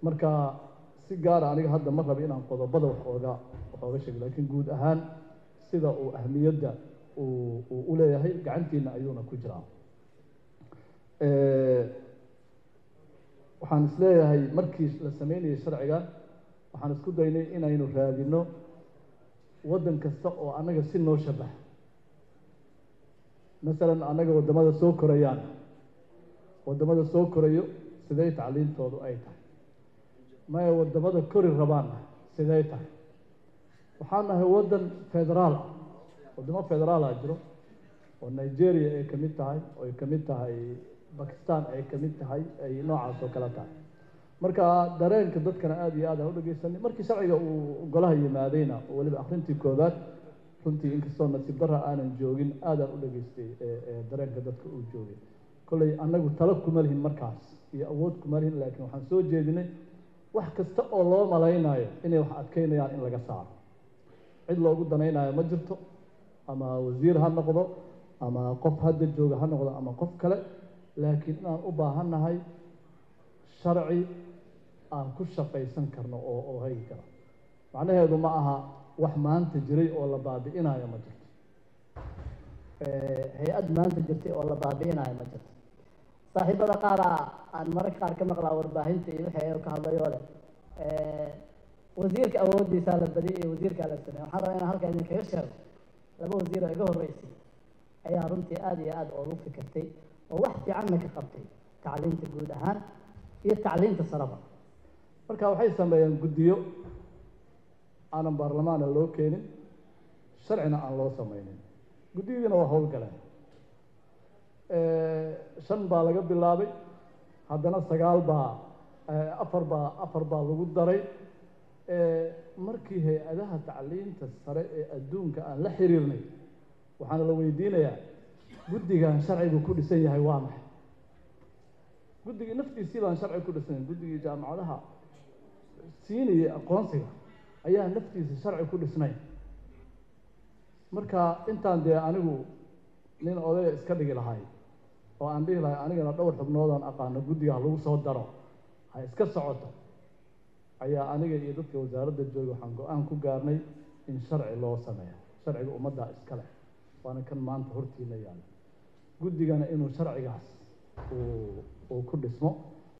marka si gaara aniga hadda ma raba inaan qodobada wax ooga wax ooga sheego laakiin guud ahaan sida uu ahmiyadda uu uu u leeyahay gacantiina ayuuna ku jiraa waxaan isleeyahay markii la sameynayay sharciga waxaan isku daynay inaynu raadino waddan kasta oo annaga si noo shabaha masalan annaga waddamada soo korayaan waddamada soo korayo sidee tacliintoodu ay tahay maya waddamada kori rabaanna sidee tahay waxaan nahay waddan federaal ah waddamo federaala jiro oo nigeria ay ka mid tahay oo ay ka mid tahay bakistan ay ka mid tahay ay noocaas oo kale tahay marka dareenka dadkana aada iyo aad aan u dhegeysanay markii sharciga uu golaha yimaadayna oo weliba akrintii koobaad runtii inkastoo nasiib darra aanan joogin aadaan u dhageystay dareenka dadka uu joogay kolley annagu talo kuma lihin markaas iyo awood kuma lihin laakiin waxaan soo jeedinay wax kasta oo loo malaynayo inay wax adkeynayaan in laga saaro cid loogu danaynayo ma jirto ama wasiir ha noqdo ama qof hadda jooga ha noqdo ama qof kale laakiin inaan u baahannahay sharci aan ku shaqaysan karno oo oo hagi kara macnaheedu ma aha wax maanta jiray oo la baabi'inayo ma jirto hay-ad maanta jirtay oo la baabi'inayo ma jirto saaxiibada qaara aan mararka qaar ka maqlaa warbaahinta iyo wixii ay ka hadlayoo leh wasiirka awoodiisaa la badiyay iyo wasiirkaa la sameey waxaan rabaa inaan halkaa idinkaga sheego laba wasiir oo iga horreysay ayaa runtii aada iyo aada oogu fikirtay oo wax fiicanna ka qabtay tacliinta guud ahaan iyo tacliinta saraba marka waxay sameeyeen guddiyo aanan baarlamaana loo keenin sharcina aan loo sameynin guddiyadiina waa howlgaleen shan baa laga bilaabay haddana sagaal baa afar baa afar baa lagu daray markii hay-adaha tacliinta sare ee adduunka aan la xiriirnay waxaana la weydiinayaa guddigan sharcigu ku dhisan yahay waa maxay guddigii naftiisii baan sharci ku dhisnayn guddigii jaamacadaha siinayay aqoonsiga ayaa naftiisa sharci ku dhisnayn marka intaan dee anigu nin odaya iska dhigi lahay oo aan dhihi lahay anigana dhowr xubnoodaan aqaano guddiga ha lagu soo daro ha iska socoto ayaa aniga iyo dadka wasaaradda jooga waxaan go-aan ku gaarnay in sharci loo sameeyo sharciga ummaddaa iska leh waana kan maanta hortiina yaala guddigana inuu sharcigaas uu uu ku dhismo